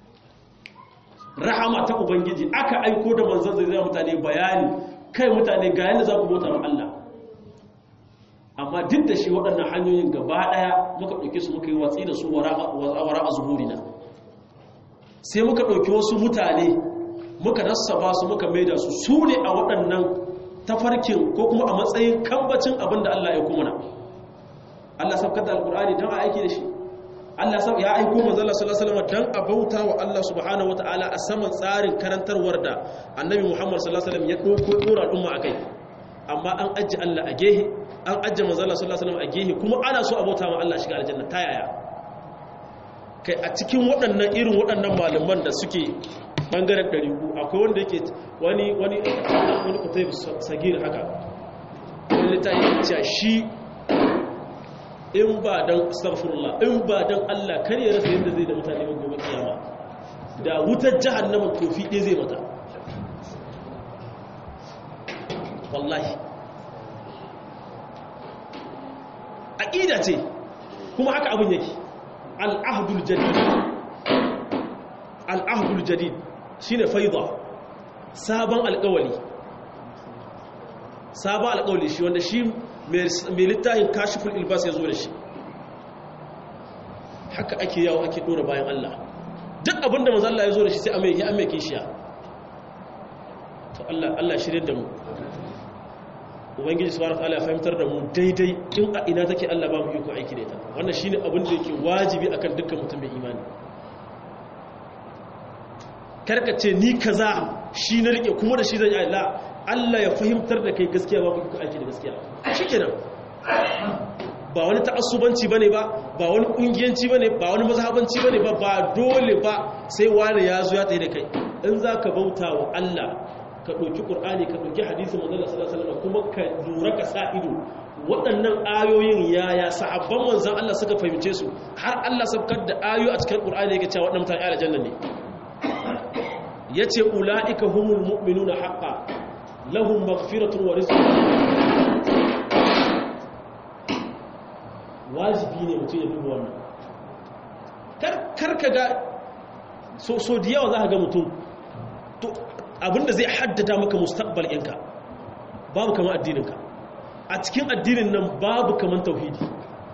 rahama ta ubangiji aka aiko da manzan zai zai mutane bayani kai mutane ga yana za ku bauta wa Allah amma duk da shi waɗannan hanyoyin gaba ɗaya muka ɗauke su muka yi watsi da su wara a zuhurina sai muka ɗauki wasu mutane muka nassaba su muka maida su su ne a waɗannan tafarkin ko kuma a matsayin kambacin abin da Allah ya kuma na Allah sabkar da alkur'ani don a aiki da shi Allah ya aiko manzala sallallahu alaihi don a bauta wa Allah subhanahu wataala a saman tsarin karantarwar da annabi Muhammad sallallahu alaihi ya ɗauko ɗora al'umma a kai amma an ajiye Allah a gehe an ajiye manzala sallallahu alaihi a gehe kuma ana so a bauta wa Allah shiga aljanna ta yaya kai a cikin waɗannan irin waɗannan malaman da suke bangaren ɗariku akwai wanda yake wani wani wani kutai sagir haka wani littafi cewa shi in ba don astaghfirullah in ba don Allah kar ya rasa yadda zai da mutane ba gobe kiyama da wutar jahannama tofi ɗaya zai mata wallahi aqida ce kuma haka abin yake al-ahdul jadid al-ahdul jadid shine faida sabon alƙawali sabon alƙawali shi wanda shi mai littafin kashiful ilbas ya zo da shi haka ake yawo ake dora bayan Allah duk abinda manzo Allah ya zo da shi sai a mai ya mai kishiya to Allah Allah shirye da mu ubangiji subhanahu wataala ya fahimtar da mu daidai in a ina take Allah ba mu iko aiki da ita wannan shine abin da yake wajibi akan dukkan mutum mai imani karka ce ni kaza shi na rike kuma da shi zan yi Allah Allah ya fahimtar da kai gaskiya ba ku aiki da gaskiya shikenan ba wani ta'assubanci bane ba ba wani kungiyanci bane ba wani mazhabanci bane ba ba dole ba sai wani ya zo ya tsaye da kai in zaka bauta wa Allah ka ɗauki ƙur'ani ka ɗauki hadisi manzala sallallahu alaihi kuma ka lura ka sa ido waɗannan ayoyin yaya sahabban manzan Allah suka fahimce su har Allah sabkar da ayoyi a cikin ƙur'ani yake cewa waɗannan mutane aljanna ne yace ulaika humul mu'minuna haqqan lahum maghfiratun wa rizqun karim Allah ya ce waɗannan mutane aljanna ne yace ulaika humul mu'minuna haqqan lahum maghfiratun wa rizqun karim lahum maghfiratun wa rizqun karim Allah ya ce waɗannan mutane aljanna ne yace ulaika humul mu'minuna haqqan lahum maghfiratun wa rizqun karim lahum maghfiratun wa rizqun wajibi ne mutum ya duba wannan kar ka ga so so da yawa za ka ga mutum to abinda zai haddada maka mustaqbal ɗinka babu kamar addininka a cikin addinin nan babu kamar tauhidi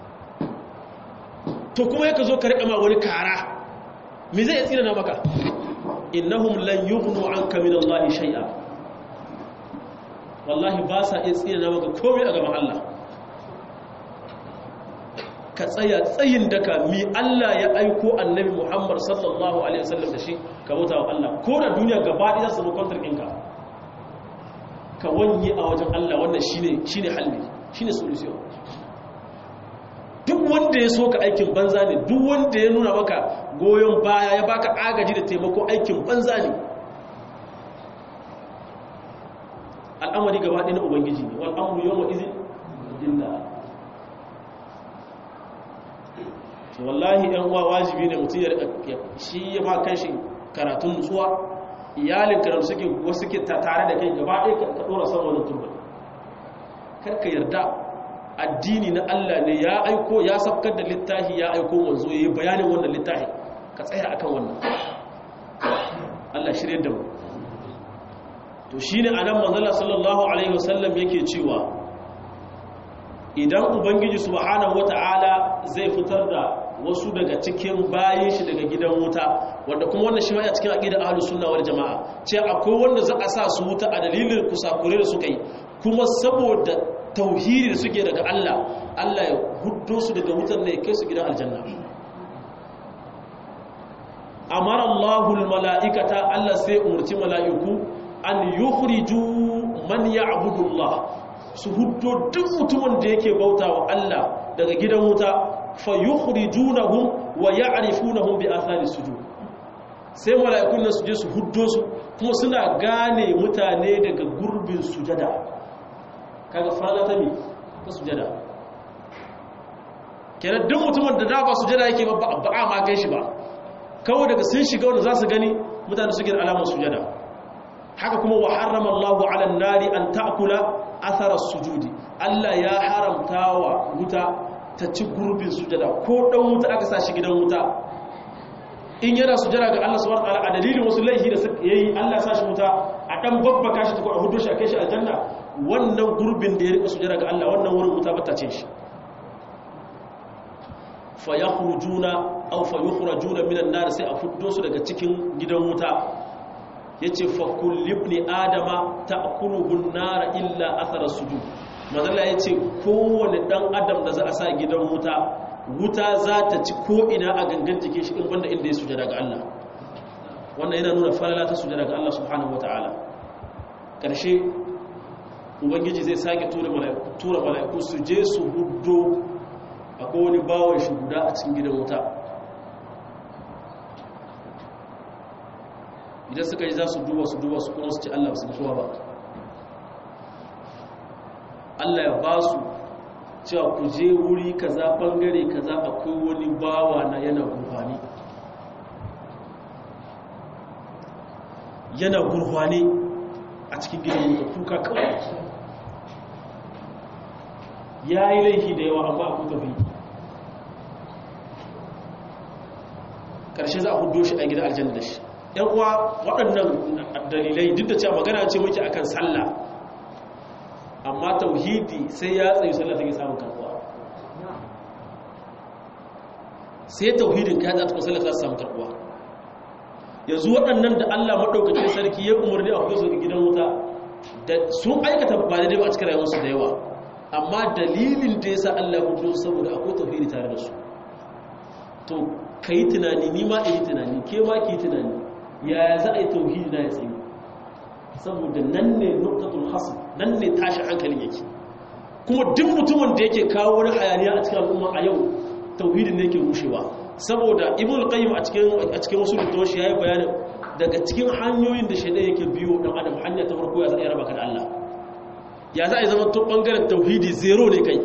to kuma yaka zo ka riƙa ma wani kara me zai tsina na maka innahum lan yughnu anka min Allah shay'a wallahi ba sa iya tsina na maka komai a gaban Allah ka tsaya tsayin daka mi Allah ya aiko annabi Muhammad sallallahu alaihi wasallam da shi ka bauta wa Allah ko da duniya gaba ɗaya su kwantar ɗinka ka wanye a wajen Allah wannan shine shine halli shine solution duk wanda ya so ka aikin banza ne duk wanda ya nuna maka goyon baya ya baka agaji da taimako aikin banza ne al'amari gaba ɗaya na ubangiji ne wal amru yawma izin lillah wallahi ɗan uwa wajibi ne mutum ya shi ya ma kan shi karatun nutsuwa iyalin karatu suke wasu suke tare da kai gaba ɗaya ka ɗora san wani turbin karka yarda addini na Allah ne ya aiko ya sabkar da littafi ya aiko wanzo ya yi bayanin wannan littafi ka tsaya akan wannan Allah shirye da mu to shine anan manzala sallallahu alaihi wasallam yake cewa idan ubangiji subhanahu wata'ala zai fitar da wasu daga cikin bayin shi daga gidan wuta wanda kuma wannan shi ma ya cikin aqidar ahlus sunna wal jamaa ce akwai wanda za a sa su wuta a dalilin kusakure da suka yi kuma saboda tauhidi da suke daga Allah Allah ya huddo su daga wutar ne kai su gidan aljanna amara Allahul mala'ikata Allah sai umurci mala'iku an yukhriju man ya'budu Allah su huddo duk mutumin da yake bauta wa Allah daga gidan wuta fa yukhrijunahum wa ya'rifunahum bi athari sujud sai mala'ikun nan su je su huddo su kuma suna gane mutane daga gurbin sujada kaga fara ta mi ta sujada kenan duk mutumin da da ba sujada yake ba ba a ma kai shi ba kawai daga sun shiga wanda za su gani mutane suke da alamar sujada haka kuma wa harrama Allahu 'ala an-nari an ta'kula athara sujudi Allah ya haramta wa wuta ta ci gurbin sujada ko dan wuta aka sa shi gidan wuta in yana sujada ga Allah subhanahu wa ta'ala a dalilin wasu laifi da yayi Allah ya sa shi wuta a dan babbaka shi ta ko a hudo shi a kai shi aljanna wannan gurbin da ya rika sujada ga Allah wannan wurin wuta bata ce shi fa yakhrujuna aw fa yukhrajuna minan nar sai a fuddo su daga cikin gidan wuta yace fa kullu ibni adama ta'kuluhu an-nar illa athara sujud madalla yace kowanne dan adam da za a sa gidan wuta wuta za ta ci ko ina a gangan jikin shi in banda inda ya sujada ga Allah wannan yana nuna falala ta sujada ga Allah subhanahu wataala karshe ubangiji zai sake tura mala'iku tura mala'iku su je su huddo akwai wani bawon shi guda a cikin gidan wuta idan suka yi za su duba su duba su kuma su ci Allah su mutuwa ba Allah ya ba su cewa ku je wuri kaza bangare kaza akwai wani bawa na yana gurfani yana gurfani a cikin gidan wuta kuka kawai ya yi laifi da yawa amma a tafi ƙarshe za a hudo shi a gidan aljanna da shi ‘yan uwa waɗannan dalilai duk da cewa magana ce muke akan sallah amma tauhidi sai ya tsayi sallah take samun karɓuwa sai tauhidin ka za ta kuma sallah ta samun karɓuwa yanzu waɗannan da Allah maɗaukacin sarki ya umarni a hudu gidan wuta da sun aikata ba daidai ba a cikin rayuwarsu da yawa amma dalilin da ya sa Allah hudu saboda akwai tauhidi tare da su to ka yi tunani ni ma yi tunani ke ma ki yi tunani yaya za a yi tauhidi na ya tsaye saboda nan ne nuktatul hasan nan ne tashi hankalin yake kuma duk mutumin da yake kawo wani hayaniya a cikin al'umma a yau tauhidin ne yake rushewa saboda ibn al-qayyim a cikin a cikin wasu littafi yayi bayani daga cikin hanyoyin da shaidan yake biyo dan adam hanya ta farko ya zai raba ka da Allah ya za a yi zama tun ɓangaren tauhidi zero ne kai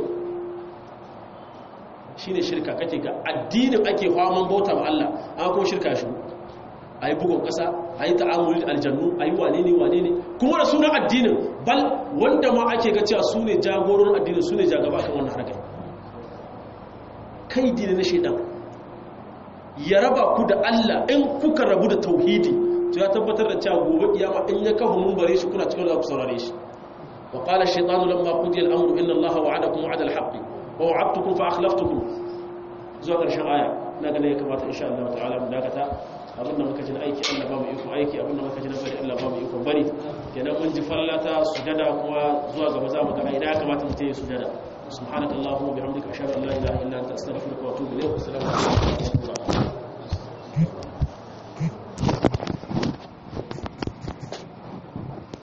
shi ne shirka kake ga addinin ake faman bauta ma Allah an kuma shirka shi a yi bugun ƙasa a yi ta'amuli da aljannu a yi wane ne wane ne kuma da sunan addinin bal wanda ma ake ga cewa su ne jagororin addinin su ne jagaba kan wannan harkar kaidi ne na shaidan ya raba ku da Allah in kuka rabu da tauhidi to ya tabbatar da cewa gobe kiyama in ya kafa mun bare shi kuna cikin da ku saurare shi wa qala shaytanu lamma qudiya al-amru inna Allaha wa'adakum wa'ada al-haqqi wa wa'adtukum fa akhlaftukum zuwa ƙarshen aya na ga ne ya kamata insha Allah ta'ala mu dakata abinda muka ji na aiki Allah ba mu iko aiki abinda muka ji na bari Allah ba mu iko bari kenan mun ji fallata sujada kuma zuwa gaba za mu ga idan ya kamata mu tayi sujada subhanakallahumma bihamdika ashhadu an la ilaha illa anta astaghfiruka wa atubu ilayk assalamu alaikum